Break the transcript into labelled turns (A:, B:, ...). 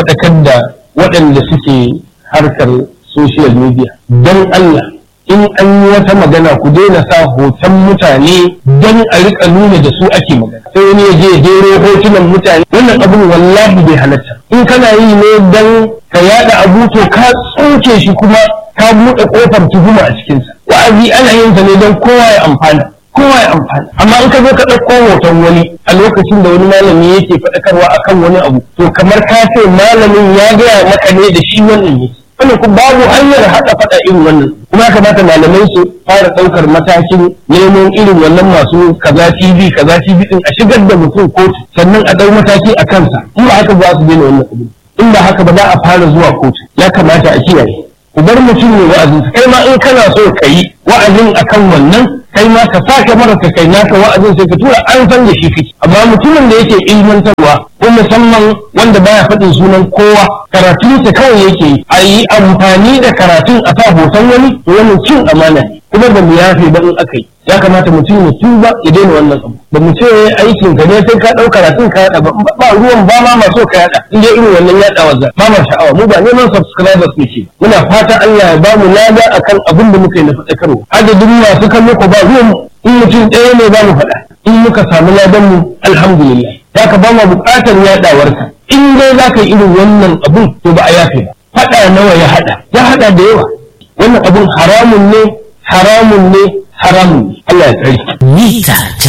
A: faɗakar da waɗanda suke harkar social media don Allah in an yi wata magana ku daina sa hoton mutane don a rika nuna da su ake magana sai wani ya je ya jero hotunan mutane wannan abun wallahi bai halatta in kana yi ne don ka yada abu to ka tsoke shi kuma ka buɗe ƙofar tuhuma a cikinsa wa'azi ana yin sa ne don kowa ya amfana kowa ya amfana amma in ka zo ka ɗauko hoton wani a lokacin da wani malami yake faɗakarwa akan wani abu to kamar ka ce malamin ya gaya maka ne da shi wannan yake wannan kuma babu hanyar haɗa faɗa irin wannan kuma ya kamata malamai su fara ɗaukar matakin neman irin wannan masu kaza TV kaza TV din a shigar da mutum kotu sannan a ɗau mataki a kansa in ba haka za su daina wannan abu in ba haka ba za a fara zuwa kotu ya kamata a kiyaye ku bar mutum ne wa'azin kai ma in kana so ka yi wa'azin akan wannan kai ma ka sake mara ka kai naka wa'azin sai ka tura an san da shi kake amma mutumin da yake ilmantarwa ko musamman wanda baya faɗin sunan kowa karatun sa kawai yake yi a yi amfani da karatun a sa hoton wani to wannan cin amana ne kuma ba mu yafe ba in aka yi ya kamata mutum ya tuba ya daina wannan abu ba mu ce aikin ka ne sai ka ɗau karatun ka yaɗa ba ba ruwan ba ma maso ka yaɗa in dai irin wannan yaɗa wa ba ma sha'awa mu ba neman subscribers muke muna fatan Allah ya ba mu lada akan abin da muka yi na faɗakarwa adadin masu kallo ko ba ruwan mu in mutum ɗaya ne za mu faɗa in muka samu ladan mu alhamdulillah ya ka ba mu buƙatar yaɗawarka in dai za ka yi irin wannan abun to ba a yafe ba faɗa nawa ya haɗa ya haɗa da yawa wannan abun haramun ne haramun ne haramun ne Allah ya tsare
B: mita